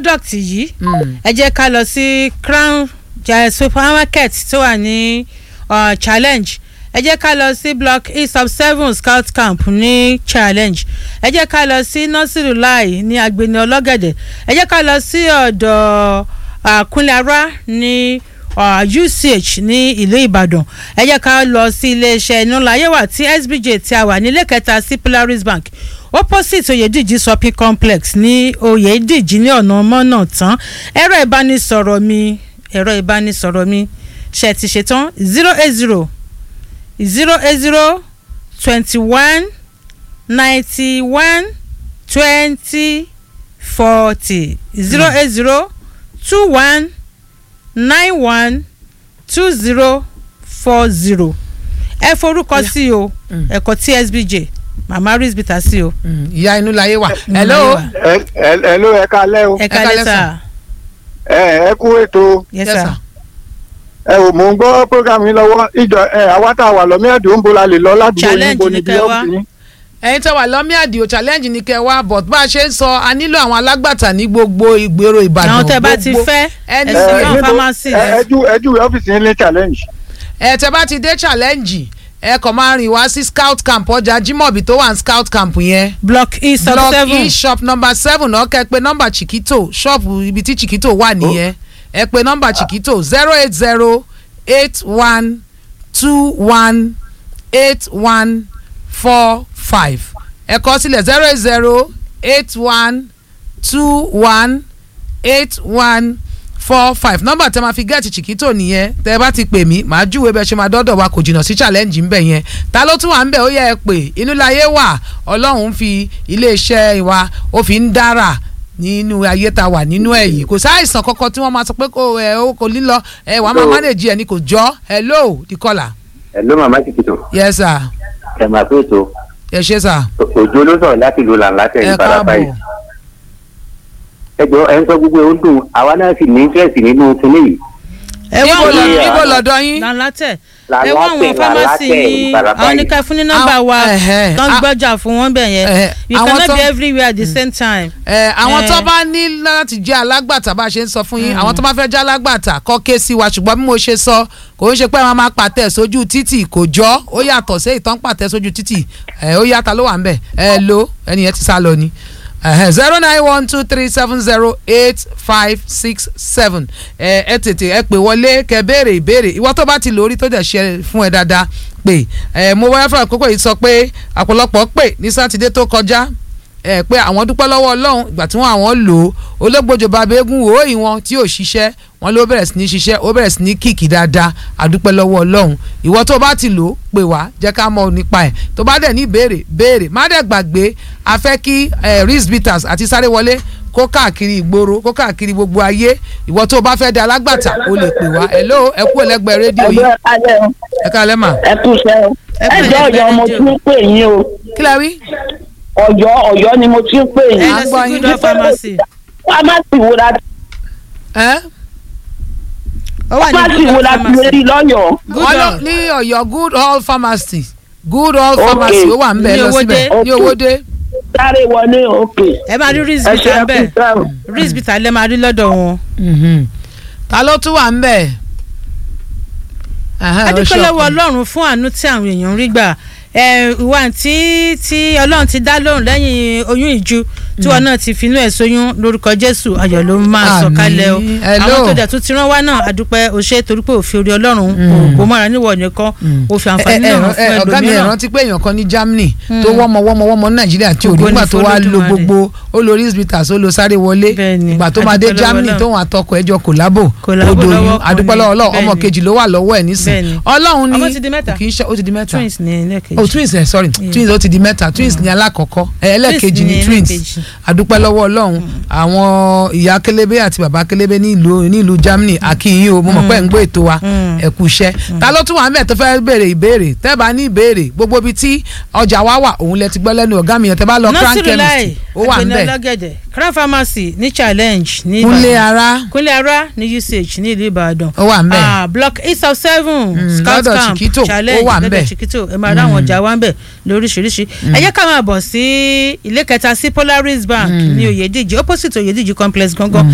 product yìí Mm. ẹ jẹ́ ká lọ sí crown ja- supermarket tó wà ní uh, challenge ẹ jẹ́ ká lọ sí block e sub seven scout camp ní challenge ẹ jẹ́ ká lọ sí nursery lai ní agbeni ọlọ́gẹ̀dẹ̀ ẹ jẹ́ ká lọ sí ọ̀dọ̀ uh, kúnlẹ̀ara ní uh, uch ní ìlú ìbàdàn ẹ jẹ́ ká lọ sí iléeṣẹ́ iná láyéwà tí sbj tí a wà nílé kẹta sí polaris bank opposite oyèdíjì shopping complex ní oyèdíjì ní ọ̀nà mọ́nà tán ẹ̀rọ ìbánisọ̀rọ̀ mi ẹ̀rọ ìbánisọ̀rọ̀ mi ṣe ti ṣetán zero eight zero zero eight zero twenty one ninety one twenty forty zero eight zero two one nine one two zero four zero ẹ forúkọ sí o ẹ̀kọ́ tsbj mama risbita sí o. Mm. ìyá inú láyé wà. Inú hello. láyé wà. ẹ ẹ ẹ ló ẹ kalẹ o ẹ kálẹ́ kálẹ́ sà. sà ẹ ẹ kú ètò yes Yes, sir. sir. ẹ ò mò ń gbọ́ program yín lọ́wọ́ ìjọ ẹ àwa tá a wà lọ́mí ẹ̀dùn ń bo la lè lọ ládùúgbò yín Challenge bo ni níbi kẹ́ wá. ọ́fíìsì yín. ẹ̀yin tẹ́ wà lọ́mí àdìo challenge ní kẹ́ wá but bá a ṣe ń sọ a nílò àwọn alágbàtà ní gbogbo ìgboro ìbàdàn. àwọn tẹ bá ti gbogbo- fẹ́ ẹni ẹ sí sì ẹ náà níbo- pharmacy ẹ ẹ jú ẹ jú ọ́fíìsì yín ní challenge. ẹ tẹ́ bá ti dé challenge ẹ kàn máa rìn wá sí scout camp ọjà jimobi tó wà ní scout camp yẹn block e sub block seven e shop number seven náà kẹ́ pé nọ́mbà chiquito ṣọ́ọ̀bù ibi tí chiquito wà nìyẹn ẹ pé nọ́mbà chiquito zero eight zero eight one two one eight one four five ẹ kọ sílẹ̀ zero eight zero eight one two one eight one four five nọ́mbà tẹ́ máa fi gẹ́ẹ̀tì chiquito nìyẹn tẹ́ ẹ bá ti pè mí màá júwe bẹ́ẹ̀ ṣe máa dọ́dọ̀ wa kò jìnnà sí challenge ń bẹ̀ yẹn ta ló tún wà ń bẹ̀ ó yẹ ẹ pè inú láyé wà ọlọ́run fi iléeṣẹ́ wa ó fi ń dára nínú ayé ta wà nínú ẹ̀ yìí kò sáìsàn kankan tí wọ́n máa sọ pé kò ẹ ó kò lílọ ẹ wàá máa Hello. manage ẹ ní kò jọ hello the caller Hello màmá Chiquito yes sir ẹ máa pé ètò ẹ ṣe sir òjò ló sọ̀rọ̀ láti ìlú làǹlàtẹ̀ ẹ ìfarapa yìí káàbọ̀ ẹ jọ ẹ ń sọ gbogbo ẹ ó dùn àwa náà sì ní interest nínú kinní yìí ẹ wá níbo lọ àwọn lọ- níbo lọ́dọ̀ yín lálátẹ ẹ wá àwọn Làlátẹ̀, pharmacy Làlátẹ̀, yín Ìbàràpá àwọn yìí. oníkà fún ní nọ́mbà wa Àwọn- ẹ̀hẹ́. tán A- gbọ́jà fún wọn bẹ̀ yẹn ẹ̀hẹ́. you Àwọn cannot tó- be everywhere at the same time. ẹ àwọn Eh. tó bá ní láti jẹ́ alágbàtà bá a ṣe ń sọ fún yín àwọn tó bá fẹ́ jẹ́ alágbàtà kọ́ ké sí wa ṣùgbọ́n bí mo ṣe sọ kò ń ṣe pé wọ́n máa pàtẹ́ sójú títì kò jọ ó yàtọ̀ sí ìtàn pàtẹ́ sójú títì ẹ ó yàtọ̀ ló wà ń bẹ̀ ẹ lo ẹnìyẹn ti sá lọ ni zero nine one two three seven zero eight five six seven ẹ ẹ tètè ẹ pè wọlé kẹ́ béèrè ìbéèrè ìwọ tó bá ti lórí tó dẹ̀ ṣe fún ẹ dáadáa pé ẹ mo wáyé fún àkókò yìí sọ pé àpọ̀lọpọ̀ pè ní sátidé tó kọjá ẹ pé àwọn dúpẹ́ lọ́wọ́ ọlọ́run ìgbà tí wọ́n àwọn lò ó olóògbòjò bàbá eégún wò ó ìwọ̀n tí ò ṣiṣẹ́ wọn ló bẹ̀rẹ̀ sí ní ṣiṣẹ́ ó bẹ̀rẹ̀ sí ní kìkì dáadáa àdúpẹ́ lọ́wọ́ ọlọ́run ìwọ tó bá ti lò ó pè wá jẹ́ ká mọ̀ nípa ẹ̀ tó bá dẹ̀ ní ìbéèrè béèrè má dẹ̀ gbàgbé a fẹ́ kí ris bitters àti sáré wọlé kó káàkiri ìgboro kó káàkiri gbogbo ayé ìwọ tó bá fẹ́ di alágbàtà o lè pè wá hello ẹ kú ẹlẹgbẹ́ rédíò yìí ẹgbẹ́ alẹ́ o ẹ káalẹ́ mà ẹ kú iṣẹ́ o Ẹ kú ẹjọ́ iṣẹ́ ọ̀yọ́ mo rédíò. ti ń pè yín o kí lẹ wí. ọ̀yọ́ ọ̀yọ́ ni mo ti ń pè ẹ yín lọ à ń gbọ́ sí yín. good health pharmacy fámásì wo la ẹ ó wà ní fámásì good wo health la ti pharmacy rí lọ́yọ̀ọ́ good wọ́n lọ health ní ọ̀yọ́ good all pharmacy good all Okay. pharmacy ó wà ń bẹ̀ Ní lọ Owódé. síbẹ̀ ní owóde. sáré wọlé òkè ẹ máa rí ẹ risbita ṣe ń ẹ kú bẹ̀ iṣẹ́ o. risbita lẹ́ máa rí lọ́dọ̀ wọn. ta ló tún wà ń bẹ̀. Ẹhẹ́n, ó adúpẹ́ ṣe lọ́wọ́ ọkùnrin. ọlọ́run fún àánú tí àwọn èèyàn ń rí gbà ẹ, ìwà tí tí ọlọ́run ti dá lóhùn lẹ́yìn oyún ìju tí wọn náà ti finú ẹ̀ sóyún lórúkọ jésù ayọ̀ ló máa sọ Àmín. kalẹ̀ o Hello. àwọn tó dẹ̀ tún ti rán wá náà adúpẹ́ o ṣe torí pé òfin orí ọlọ́run kò mọ́ra níwọ̀ nìkan òfin àǹfààní Ẹ- ẹ- náà ẹ- fún ọ̀gá mi ẹ̀ ẹlòmíràn rántí pé èèyàn kan ní Germany tó wọ́mọ wọ́mọ wọ́mọ nàìjíríà tí ò Ògo ni nígbà tó wá lo f'Olódùmarè. gbogbo ó lo risbitas ó lo sáré wọlé Bẹ́ẹ̀ni, ìgbà tó máa dé adúpẹ́ lọ́wọ́ Germany Ọlọ́run. tóun àtọkọ ẹjọ kòlábò Kòlábò odò lọ́wọ́ yìí kan adúpẹ́ ni. lọ́wọ́ Ọlọ́run ọmọ Bẹ́ẹ̀ni. kejì ló wà lọ́wọ́ ẹ̀ nísìn Bẹ́ẹ̀ni. ọlọ́run ní Ọmọ ti di mẹ́ta. kì í ṣe ó ti di mẹ́ta twins ní ẹlẹ́kejì oh twins ẹ sorry twins ó ti di mẹ́ta twins ní alákọ̀ọ́kọ́ ẹ ẹlẹ́ẹ̀kejì ní ní twins ẹlẹ́ẹ̀kejì. adúpẹ́ lọ́wọ́ ọlọ́run àwọn ìyá kélébé àti bàbá kélébé ní ìlú ní ìlú Germany àkìyìn o mo mọ̀ pé ń gbọ́ ètò wa Mm. ẹ kú iṣẹ́ ta ló tún wà mẹ́ẹ̀ tó fẹ́ béèrè ìbéèrè tẹ́ bá ní ìbéèrè gbogbo ibi tí ọjà wa wà òun lẹ ti gbọ́ lẹ́nu ọ̀gá mi yẹn tẹ́ bá lọ crown nọ́sìrì láì chemist ó wà ń àgbẹ̀nà bẹ̀ ọlọ́gẹ̀dẹ̀ crown pharmacy ní challenge ní kúnlé Ìbàdàn. ara kúnlé ara ní usage ní ìlú ìbàdàn ó wà ń bẹ̀ ah block east of seven Mm, scout lọ́dọ̀ camp Chiquito, ó challenge wà ń lọ́dọ̀ bẹ̀. chiquito ẹ máa ráwọn ọjà wa ń bẹ̀ lóríṣiríṣi ẹ jẹ́ ká máa bọ̀ sí ilé kẹta sí polaris bank ní oyèdíjì opposite oyèdíjì complex gangan